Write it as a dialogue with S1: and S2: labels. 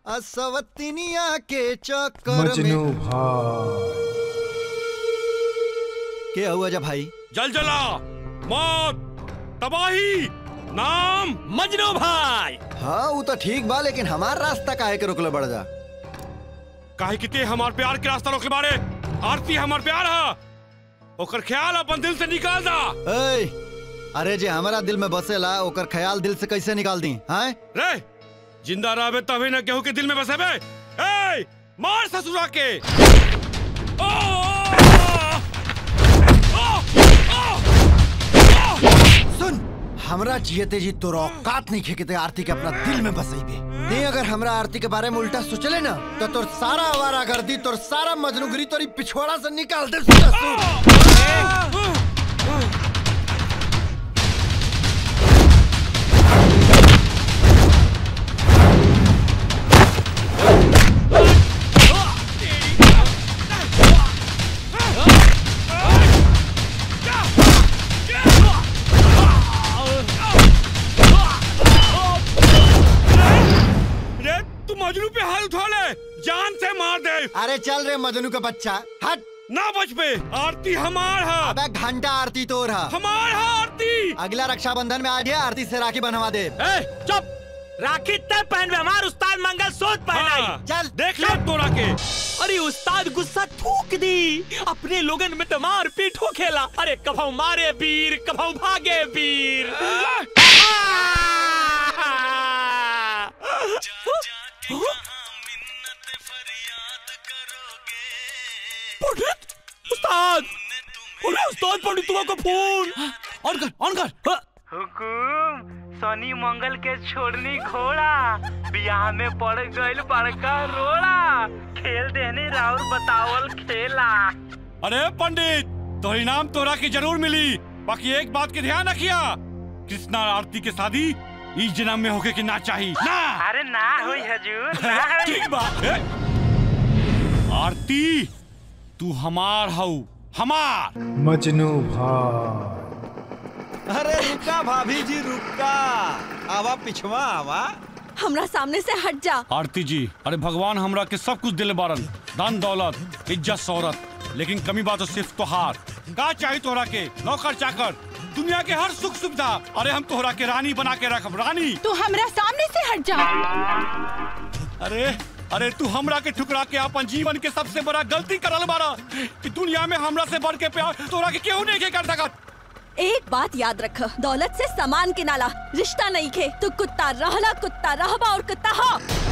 S1: असवतिनिया के चक्कर
S2: मजनू
S1: में
S2: भाई
S1: के हुआ जा भाई
S3: जल जला मौत तबाही नाम मजनू भाई
S1: हाँ वो तो ठीक बा लेकिन हमार रास्ता काहे के रोकले बढ़ जा
S3: काहे कि ते हमार प्यार के रास्ता रोकले बारे आरती हमार प्यार है ओकर ख्याल अपन दिल से निकाल दा
S1: ए, अरे जे हमारा दिल में बसेला ओकर ख्याल दिल से कैसे निकाल दी हैं
S3: रे जिंदा रहबे तभी न केहू के दिल में बसेबे ए मार ससुरा के ओ, ओ, ओ, ओ,
S1: सुन हमरा जियते जी तोर औकात नहीं खेके ते आरती के अपना दिल में बसैबे नहीं अगर हमरा आरती के बारे में उल्टा सोचले ना तो तोर सारा आवारा गर्दी तोर सारा मजनूगिरी तोरी पिछवाड़ा से निकाल दे ससुर।
S3: रे तू मजनू पे हाथ उठा ले जान से मार दे
S1: अरे चल रे मजनू का बच्चा हट
S3: ना बच पे आरती हमार है
S1: अबे घंटा आरती तोर हा
S3: हमार है आरती
S1: अगला रक्षाबंधन में आ गया आरती से राखी बनवा दे
S4: ए, चुप राखी तय पहन हमार उस्ताद मंगल सूत्र पहनाई
S3: हाँ,
S1: चल
S3: देख ले तोरा के
S4: अरे उस्ताद गुस्सा थूक दी अपने लोगन में तो मार पीट हो खेला अरे कभौ मारे वीर कभौ भागे वीर पंडित उस्ताद अरे उस्ताद पंडित तुम्हारा फोन ऑन कर ऑन कर हाँ।
S5: हुकुम शनि मंगल के छोड़नी घोड़ा बियाह में पड़ गइल बड़का रोड़ा खेल देनी राउर बतावल खेला
S3: अरे पंडित तो इनाम तोरा की जरूर मिली बाकी एक बात के ध्यान रखिया कृष्णा और आरती के शादी इस जन्म में होके कि ना चाहिए ना
S5: अरे ना होई हजूर ना होई
S3: ठीक बा ए? आरती तू हमार हऊ हमार
S2: मजनू भाई
S6: अरे रुका भाभी जी रुका आवा पिछवा आवा
S7: हमरा सामने से हट जा
S3: आरती जी अरे भगवान हमरा के सब कुछ दिले बारन धन दौलत इज्जत शोहरत लेकिन कमी बात तो सिर्फ तोहार का चाहिए तोहरा के नौकर चाकर दुनिया के हर सुख सुविधा अरे हम तोहरा के रानी बना के रखब रानी
S7: तू हमरा सामने से हट जा
S3: अरे अरे तू हमरा के ठुकरा के अपन जीवन के सबसे बड़ा गलती करल बारा कि दुनिया में हमरा से बढ़ के प्यार तोरा के केहू नहीं के कर सकत
S7: एक बात याद रख दौलत से सामान के नाला रिश्ता नहीं खे तू कुत्ता रहला कुत्ता रहबा और कुत्ता हो